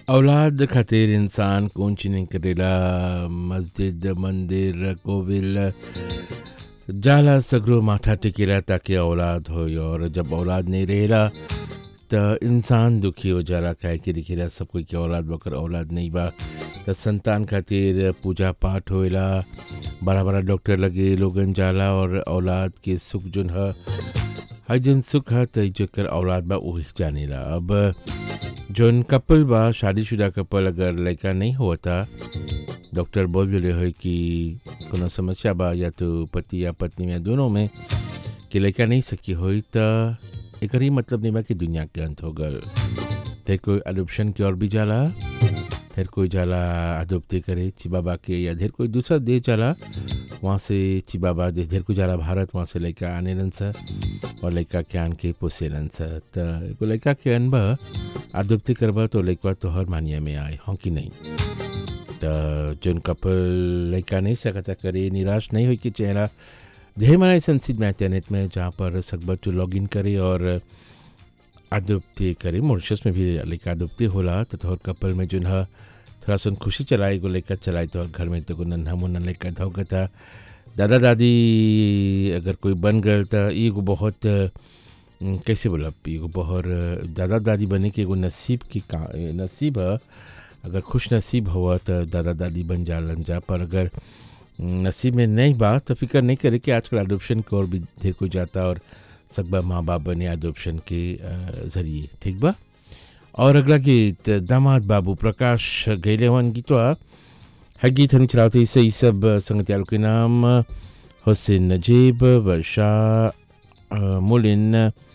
औलाद खातिर इंसान कुछ नहीं करेला मस्जिद मंदिर कोविल जाला सगरो माथा टिकेला ताकि औलाद हो और जब औलाद नहीं रहेला त इंसान दुखी हो जाला काहे कि दिखेला सब कोई के औलाद बकर औलाद नहीं बा त संतान खातिर पूजा पाठ होएला बड़ा बड़ा डॉक्टर लगे लोगन जाला और औलाद के सुख जोन ह हर जन सुख है त जेकर औलाद बा वही जानेला अब जोन कपल बा शादीशुदा कपल अगर लड़का नहीं होता डॉक्टर बोल दिले है कि कोनो समस्या बा या तो पति या पत्नी में दोनों में कि लड़का नहीं सकी होई त एकर ही मतलब नहीं बा कि दुनिया के अंत हो गल ते कोई अडोप्शन की ओर भी जाला फिर कोई जाला अडोप्टी करे ची बाबा के या ढेर कोई दूसरा देश जाला वहाँ से ची बाबा देश ढेर कोई जाला भारत वहाँ से लड़का आने लन सा और लड़का के आन के पोसे लन सा त एगो लड़का के अन बा अडोप्टी करबा तो लड़का तो हर मानिया में आए हों कि नहीं त जोन कपल लड़का नहीं सकता करे निराश नहीं हो कि चेहरा ढेर मारा ऐसा सीट में इंटरनेट में जहाँ पर सकबर तो लॉग इन करे और अडोप्टी करे मॉरिशस में भी लड़का अडोप्टी होला तो तोहर कपल में जोन है थोड़ा सा खुशी चलाए एगो लड़का चलाए तो घर में तो नन्हा मुन्ना लड़का धोकता दादा दादी अगर कोई बन गए तो एगो बहुत अम, कैसे बोला एगो बहुत दादा दादी बने के एगो नसीब की का नसीब है अगर खुश नसीब हुआ तो दादा दादी बन जालन जा पर अगर नसीब में नहीं बा तो फिक्र नहीं करे कि आजकल अडोप्शन की ओर भी ढेर कोई जाता और सकबा माँ बाप बने अडोप्शन के अ, जरिए ठीक बा और अगला गीत दामाद बाबू प्रकाश गैले वन गीतवा है गीत हम चलाते इससे ये सब संगतियारों के नाम हुसैन नजीब वर्षा अ, मुलिन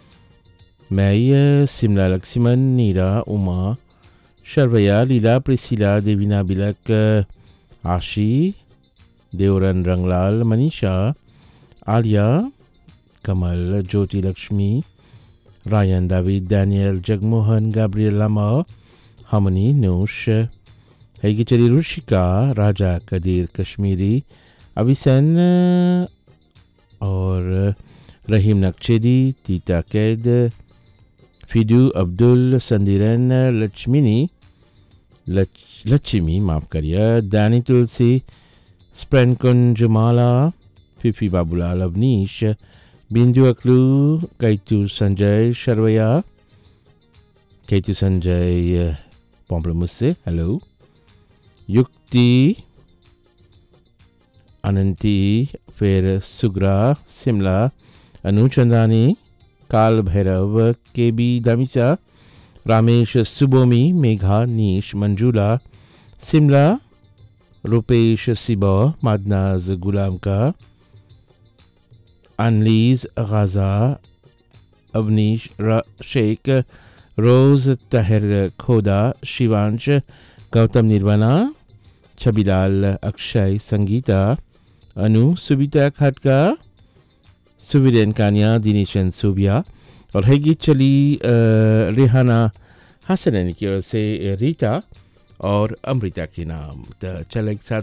मैं सिमला लक्ष्मण नीरा उमा शर्वया लीला प्रिसिला देवीना बिलक आशी देवरन रंगलाल मनीषा आलिया कमल Jyoti Lakshmi Ryan David Daniel Jagmohan Gabriel Lama हमनी नूश हैगिचरी रुशिका राजा कदीर कश्मीरी अभिसन और रहीम नक्शेदी तीता कैद फिदू अब्दुल संदिरन लक्ष्मिनी लच- लक्ष्मी माफ करिए दानी तुलसी स्प्रेन कुंजमाला फिफी बाबूलाल अवनीश बिंदु अकलू कैतु संजय शर्वया कैतु संजय पॉम्पलमुस्से हेलो युक्ति अनंती फिर सुग्रा शिमला अनुचंदानी काल भैरव के बी दमिसा रामेश सुबोमी मेघा नीश मंजूला शिमला रुपेश सिबा मादनाज गुलाम का अनलीज गाजा अवनीश रा- शेख रोज तहर खोदा शिवांश गौतम निर्वाणा छबीलाल अक्षय संगीता अनु सुबिता खटका सुविरेन कानिया दिनेशन सुबिया और है गीत चली अ, रेहाना हसन की ओर से रीता और अमृता के नाम तो चल एक साथ